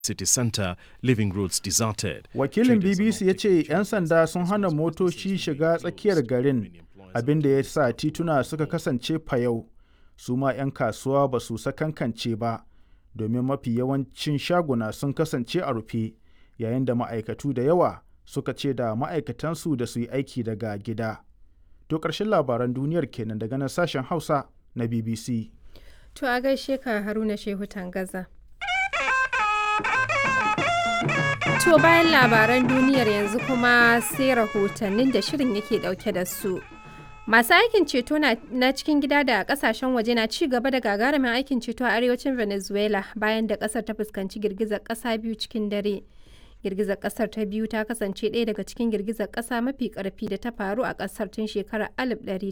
city center, leaving roads deserted. Wakilin BBC ya ce 'yan sanda sun hana motoci shiga tsakiyar garin abin da ya sa tituna suka kasance fayau. Su ma 'yan kasuwa ba su sakankance ba domin mafi yawancin shaguna sun kasance a rufe yayin da ma'aikatu da yawa suka ce da ma'aikatansu da su yi aiki daga gida. To ƙarshen labaran duniyar kenan daga nan sashen Hausa na BBC. To a gaishe ka Haruna Shehu Tangaza. To bayan labaran duniyar yanzu kuma sai rahotannin da shirin yake dauke da su. Masu aikin ceto na cikin gida da kasashen waje na ci gaba da gagarumin aikin ceto a arewacin Venezuela bayan da kasar ta fuskanci girgizar kasa biyu cikin dare. Girgizar kasar ta biyu ta kasance ɗaya daga cikin girgizar kasa mafi karfi da ta faru a kasar tun shekarar